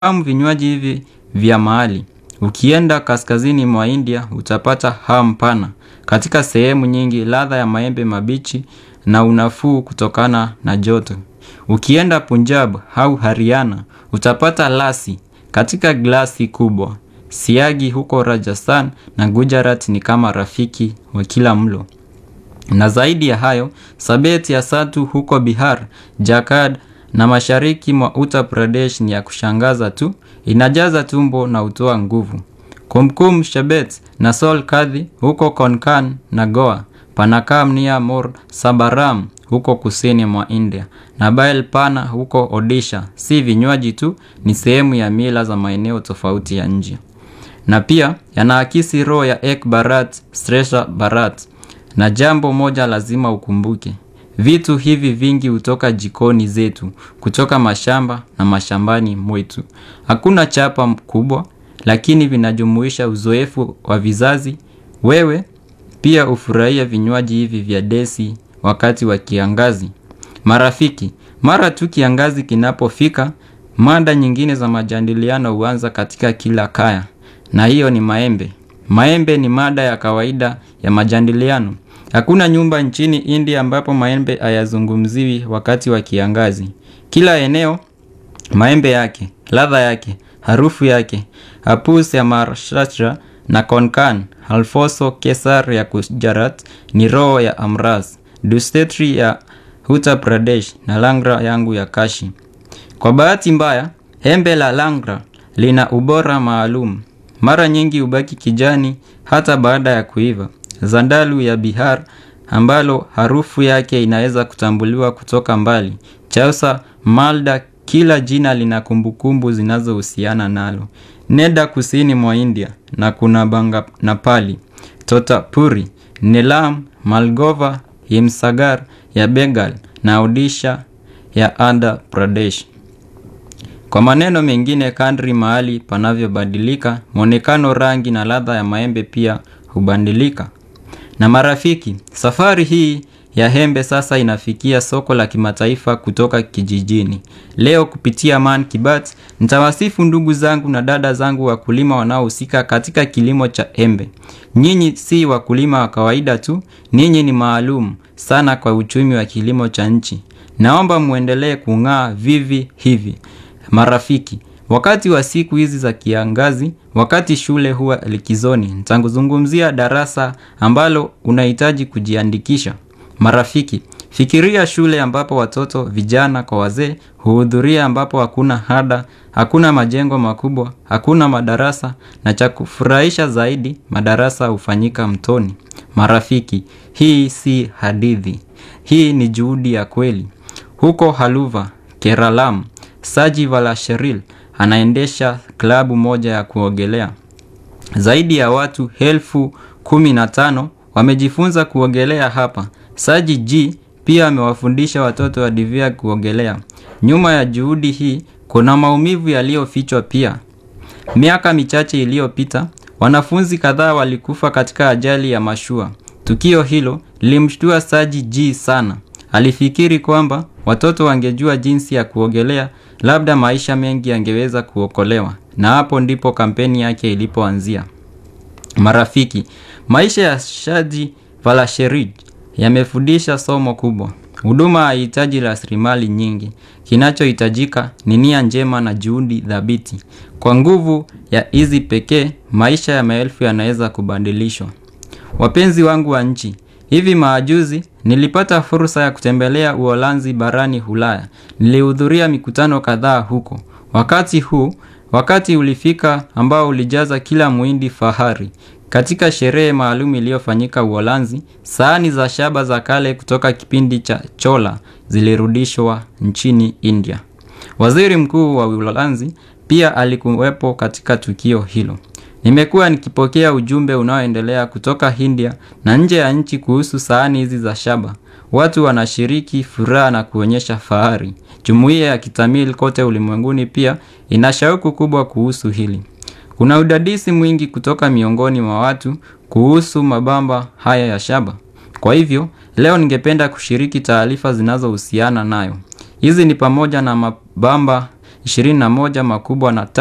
Fahamu vinywaji hivi vya mahali. Ukienda kaskazini mwa India utapata hamu pana. Katika sehemu nyingi ladha ya maembe mabichi na unafuu kutokana na joto. Ukienda Punjab au Haryana utapata lassi katika glasi kubwa. Siagi huko Rajasthan na Gujarat ni kama rafiki wa kila mlo. Na zaidi ya hayo, sabet ya satu huko Bihar, Jakad na mashariki mwa Uttar Pradesh ni ya kushangaza tu, inajaza tumbo na hutoa nguvu. Kumkum Shebet na Sol Kadhi huko Konkan na Goa, Panakam Nia Mor Sabaram huko kusini mwa India, na Bael Pana huko Odisha. Si vinywaji tu, ni sehemu ya mila za maeneo tofauti ya nje. Na pia yanaakisi roho ya Ek Bharat Shresha Bharat. Na jambo moja lazima ukumbuke. Vitu hivi vingi hutoka jikoni zetu, kutoka mashamba na mashambani mwetu. Hakuna chapa mkubwa, lakini vinajumuisha uzoefu wa vizazi. Wewe pia hufurahia vinywaji hivi vya desi wakati wa kiangazi. Marafiki, mara tu kiangazi kinapofika, mada nyingine za majadiliano huanza katika kila kaya. Na hiyo ni maembe. Maembe ni mada ya kawaida ya majadiliano. Hakuna nyumba nchini India ambapo maembe hayazungumziwi wakati wa kiangazi. Kila eneo, maembe yake, ladha yake, harufu yake, hapus ya Maharashtra na Konkan, Alfoso Kesar ya Gujarat ni roho ya Amras, Dustetri ya Uttar Pradesh na Langra yangu ya Kashi. Kwa bahati mbaya, embe la Langra lina ubora maalum. Mara nyingi hubaki kijani hata baada ya kuiva. Zandalu ya Bihar ambalo harufu yake inaweza kutambuliwa kutoka mbali. Chausa Malda kila jina lina kumbukumbu zinazohusiana nalo. Nenda kusini mwa India na kuna Banga Napali, Totapuri, Nelam, Malgova, Himsagar ya Bengal na Odisha ya Andhra Pradesh. Kwa maneno mengine kadri mahali panavyobadilika, mwonekano rangi na ladha ya maembe pia hubadilika. Na marafiki, safari hii ya embe sasa inafikia soko la kimataifa kutoka kijijini. Leo kupitia Man Kibat, nitawasifu ndugu zangu na dada zangu wakulima wanaohusika katika kilimo cha embe. Nyinyi si wakulima wa kawaida tu, ninyi ni maalum sana kwa uchumi wa kilimo cha nchi. Naomba muendelee kung'aa vivi hivi. Marafiki, wakati wa siku hizi za kiangazi, wakati shule huwa likizoni, nitazungumzia darasa ambalo unahitaji kujiandikisha. Marafiki, fikiria shule ambapo watoto, vijana kwa wazee, huhudhuria ambapo hakuna ada, hakuna majengo makubwa, hakuna madarasa, na cha kufurahisha zaidi, madarasa hufanyika mtoni. Marafiki, hii si hadithi. Hii ni juhudi ya kweli. Huko Haluva, Keralam, Saji Valasheril anaendesha klabu moja ya kuogelea. Zaidi ya watu elfu kumi na tano wamejifunza kuogelea hapa. Saji G pia amewafundisha watoto wa Divya kuogelea. Nyuma ya juhudi hii kuna maumivu yaliyofichwa pia. Miaka michache iliyopita, wanafunzi kadhaa walikufa katika ajali ya mashua. Tukio hilo lilimshtua Saji G sana. Alifikiri kwamba watoto wangejua jinsi ya kuogelea, labda maisha mengi yangeweza kuokolewa. Na hapo ndipo kampeni yake ilipoanzia. Marafiki, maisha ya Shaji Valasherid yamefundisha somo kubwa. Huduma haihitaji rasilimali nyingi. Kinachohitajika ni nia njema na juhudi thabiti. Kwa nguvu ya hizi pekee, maisha ya maelfu yanaweza kubadilishwa. Wapenzi wangu wa nchi, hivi majuzi nilipata fursa ya kutembelea Uholanzi barani Ulaya. Nilihudhuria mikutano kadhaa huko. Wakati huu, wakati ulifika ambao ulijaza kila muhindi fahari. Katika sherehe maalum iliyofanyika Uholanzi, sahani za shaba za kale kutoka kipindi cha Chola zilirudishwa nchini India. Waziri Mkuu wa Uholanzi pia alikuwepo katika tukio hilo. Nimekuwa nikipokea ujumbe unaoendelea kutoka India na nje ya nchi kuhusu sahani hizi za shaba. Watu wanashiriki furaha na kuonyesha fahari. Jumuiya ya Kitamil kote ulimwenguni pia ina shauku kubwa kuhusu hili. Kuna udadisi mwingi kutoka miongoni mwa watu kuhusu mabamba haya ya shaba. Kwa hivyo, leo ningependa kushiriki taarifa zinazohusiana nayo. Hizi ni pamoja na mabamba 21 makubwa na